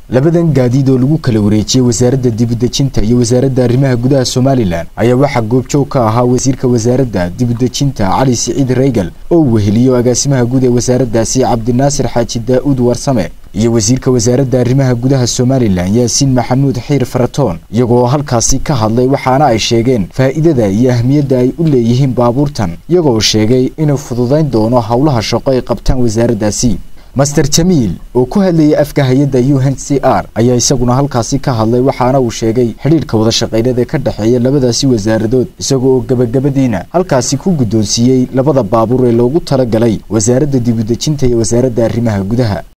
labadan gaadiid oo lagu kala wareejiyey wasaaradda dibudejinta iyo wasaaradda arrimaha gudaha somalilan ayaa waxaa goobjoog ka ahaa wasiirka wasaaradda dibudejinta cali siciid reygal oo weheliyo agaasimaha guud ee wasaaraddaasi cabdinaasir xaaji daa-uud warsame iyo wasiirka wasaaradda arrimaha gudaha somalilan yaasiin maxamuud xiir faratoon iyagoo halkaasi ka hadlay waxaana ay sheegeen faa'iidada iyo ahmiyadda ay u leeyihiin baabuurtan iyagoo sheegay inuu fududayn doono howlaha shaqo ay qabtaan wasaaraddaasi master jamiil oo ku hadlayay afka hay-adda u n c r ayaa isaguna halkaasi ka hadlay waxaana uu sheegay xidhiirka wada shaqaynada ee ka dhexeeya labadaasi wasaaradood isaga oo gebagabadiina halkaasi ku guddoonsiiyey labada baabuur ee loogu talagalay wasaaradda dibudejinta iyo wasaaradda arrimaha gudaha